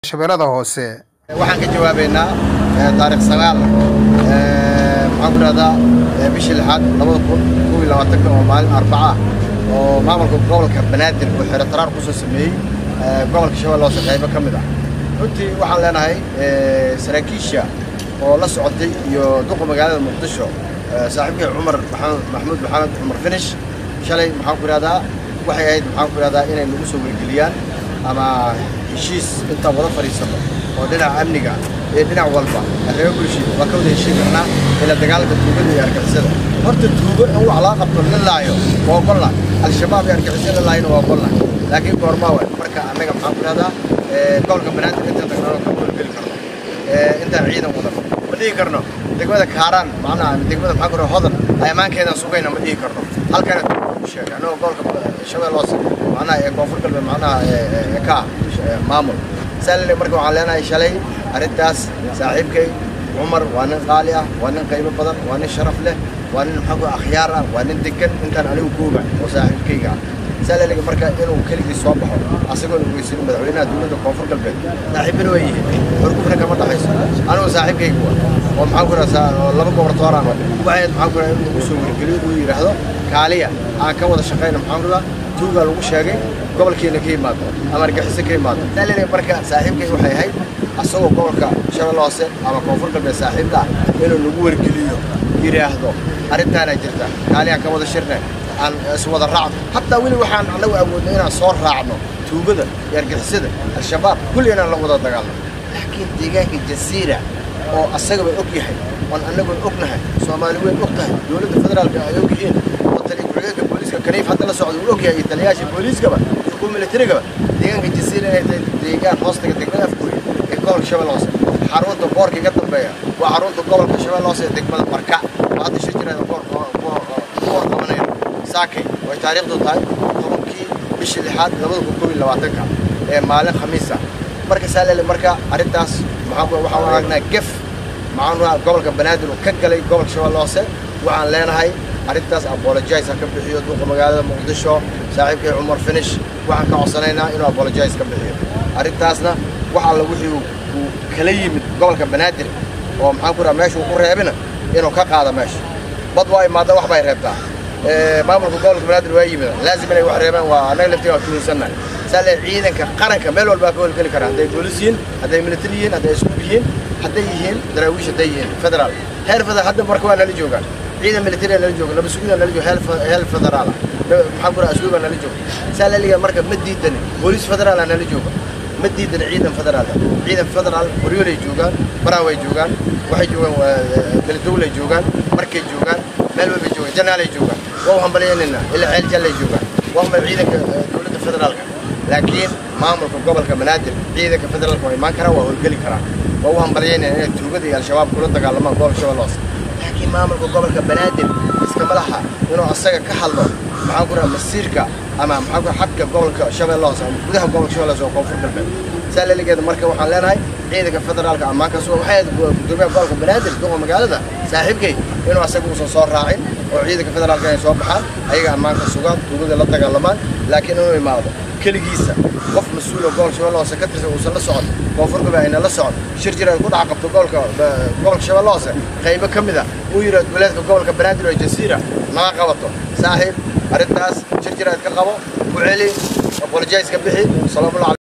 shabeellada hoose waxaan ka jawaabaynaa taarikh sagaal maxaan ku rahdaa bishii lixaad labada kun kow iyo labaatanka oo maalin arbaca ah oo maamulka gobolka banaadir uu xero taraar ku soo sameeyey gobolka shabeelle hoose qaybo ka mid ah runtii waxaan leenahay saraakiisha oo la socotay iyo duqa magaalada muqdisho saaxiibkii cumar maxamuud maxamed cumar finish shalay maxaan ku ihahdaa waxay ahayd maxaan ku ihahdaa inay nagu soo wargeliyaan ama heshiis intaan wada fadhiisano oo dhinaca amniga iyo dhinac walba reer bulshada waa ka wada heshiin karnaa ila dagaalka tuugada iyo argixisada horta tuugo in wax laga qabto la laayo waa ogolla al-shabaab iyo argixisada la laayona waa ogolla laakiin goormaa waay marka annaga maxaan ku ihahdaa gobolka banaadir intaan tagnano ka wargeli karno intaan ciidan wadan ma dhihi karno degmada kaaraan macnaha degmada maxaa ku hodan ay ammaankeedan sugayna ma dhihi karno halkana ku sheegay annagoo gobolka shabeelle hoose macnaha ee koonfur galbeed macnaha ka maamul saalile marka waxaan leenahay shalay arrintaas saaxiibkay cumar waa nin qaali ah waa nin qiimo badan waa nin sharaf leh waa nin maxaa ku akhyaar ah waa nin degan intaan anigu kooga oo saaxiibkayga ah saaliliga marka inuu keligii soo baxo asagoon ogeysin madaxweynaha dowladda koonfur galbeed saaxiibina waa yihiin xorgufna kama dhaxayso anigu saaxiibkayga waa oo maxaan ku rasaa laba gobortooraan waxayd maxaan ku rahaa inuu ugu soo wargeliyo uu yidhaahdo kaaliya aan ka wada shaqayna maxaan ku rahaa tuugaa lagu sheegay gobolkeena ka yimaado ama argaxiso ka yimaado saaliliga marka saaxiibkay waxay ahayd asagoo gobolka shabeelle hoose ama koonfur galbeed saaxiibka ah inuu nagu wargeliyo yidhaahdo arrintaana jirta kaaliya ka wada shirne aan iswada raacno hataa weli waxaan annagu awoodno inaan soo raacno tuugada iyo argixisada al-shabaab kulli inaan la wada dagaalno laakiin deegaanka jasiira oo asagaba og yahay oon annagoon ognahay soomaali weyn og tahay dowladda federaalka ay og yihiin oo tali ku-xigeenka booliiska kaniif hadda la socda uu og yahay iyo taliyayaasha booliiskaba iyo kuwa militarigaba deegaanka jasiira inay tahay deegaan hoostaga degmada afgooye ee gobolka shabeelle hoose xarunta boorka iga dambeeya waa xarunta gobolka shabeelle hoose ee degmada marka oo hadda shir jiraada boor qabanayno saakay way taariikhdu tahay tobankii bishii lixaad labada kun kow iyo labaatanka ee maalin khamiisa marka saalele marka arrintaas waxaan aragnaa gef maxaan gobolka banaadir uu ka galay gobolka shabeelle hoose waxaan leenahay arrintaas apologize ha ka bixiyo duqa magaalada muqdisho saaxiibkii cumar finish waxaan ka codsanaynaa inuu apologize ka bixiyo arrintaasna wax alla wixii uu kala yimid gobolka banaadir oo maxaan ku raha meesha uu ku reebina inuu ka qaado meesha bad waa imaada wax bay reebtaa maamulka gobolka banaadir waa yimid laazim inay wax reebaan waa annaga laftiga waa tuhunsannahay saale ciidanka qaranka meel walbaa ka howlgeli kara hadday boolis yihiin hadday military yihiin hadday iskuul yihiin hadday yihiin daraawiish hadday yihiin federaal heer federaal hadda marka waa nala joogaan ciidan military nala jooga laba sugidaa nala jooga heel federaal maxaa ku raha asluub baa nala jooga saaleliga marka ma diidani boolis federaalaa nala jooga ma diidan ciidan federaal ciidan federaal qoryoolay joogaan baraaway joogaan waxay joogaan beledowlay joogaan markay joogaan meel walbay joogaan janaalay joogaan waa u hambalyaynayna ilaa ceel jallay joogaan waa hambal ciidanka dowladda federaalka laakiin maamulka gobolka banaadir ciidanka federaalka waa imaan karaan waa howlgeli karaan waa u hambalyaynayna inay tuugada iyo al-shabaab kula dagaalamaan gobolka shabeelle hoose laakiin maamulka gobolka banaadir iskama laha inuu asaga ka hadlo maxaan ku raha masiirka ama maxaa ku xadka gobolka shabeelle hoose ama gudaha gobolka shabeelle hoose oo koonfur galbeed saa laligeeda marka waxaan leenahay ciidanka federaalka ammaankaas waxay ahayd gudoomiyaha gobolka banaadir duqa magaalada saaxiibkay inuu asaga uusan soo raacin oo ciidanka federaalka inay soo baxaan ayaga ammaanka sugaan tuugada la dagaalamaan laakiin inuu imaado keligiisa qof mas-uul oo gobolka shabeelle hoose ka tirsan uusan la socon koonfur galbeed ayna la socon shir jir ay ku dhex qabto gobolka gobolka shabeelle hoose qaybo ka mid a uu yidhahdo duleedka gobolka banaadir oo jasiira naga qabato saaxiib arrintaas shir jir aad ka qabo ku celi apologize ka bixi salaamu